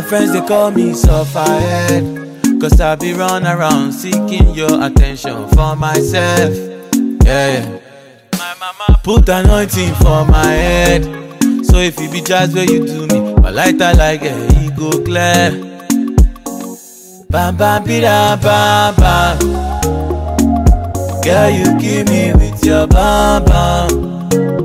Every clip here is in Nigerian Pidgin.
friends they call me sufferhead. Cause I be run around seeking your attention for myself. Yeah, yeah. My mama put anointing for my head. So if it be just where you do me, my lighter like a e go clear. Bam bam bida bam bam. Girl, you kill me with your bam bam.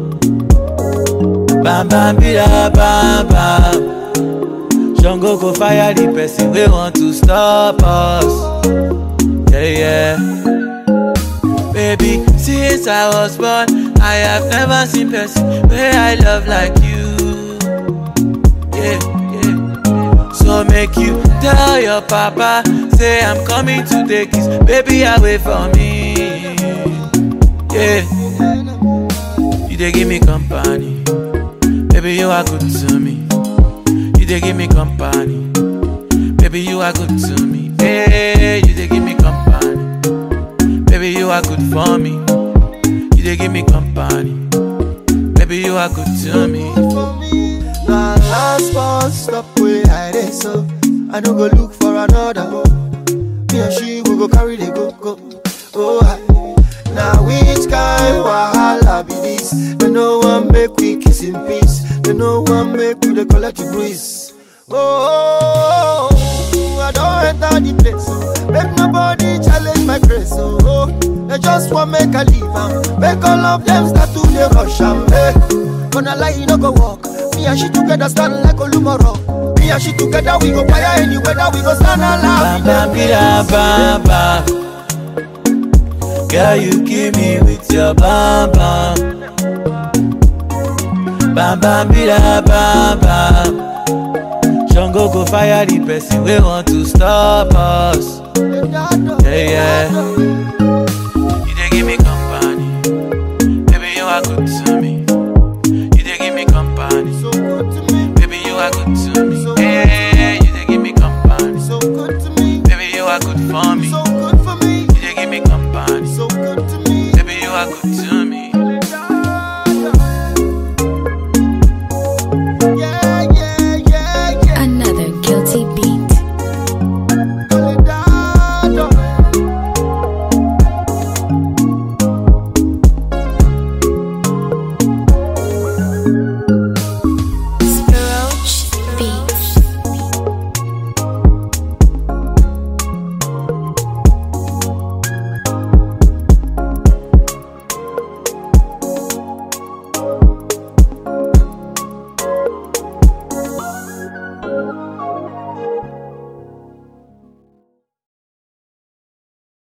Bam bam bida bam bam. Shango go fire the person we want to stop us. Yeah, yeah. Baby, since I was born, I have never seen person where I love like you. Yeah, yeah. So make you tell your papa, say I'm coming to take his baby away from me. Yeah. You they give me company, baby you are good to me. You they give me company, baby you are good to me. Hey, you they give me company, baby you are good for me. You they give me company, baby you are good to me. Now last one stop where I dey so I no go look for another Me and she we go carry the go go Oh I Now which kind wahala be this They no one make we kiss in peace They no one make we dey collect the breeze Oh, I don't enter the place oh. Make nobody challenge my grace oh, oh. They just want make I leave am Make all of them start to dey rush am hey. Gonna lie, you no go walk. Me and she together stand like Olumoro. Me and she together, we go fire any weather, we go stand alive. Bam bam bida bam bam. Girl, you kill me with your bam bam. Bam bam bida bam bam. Shango go fire the person we want to stop us. Yeah, yeah. You they give me company, baby you are good to me. You they give me company, So good to me. baby you are good to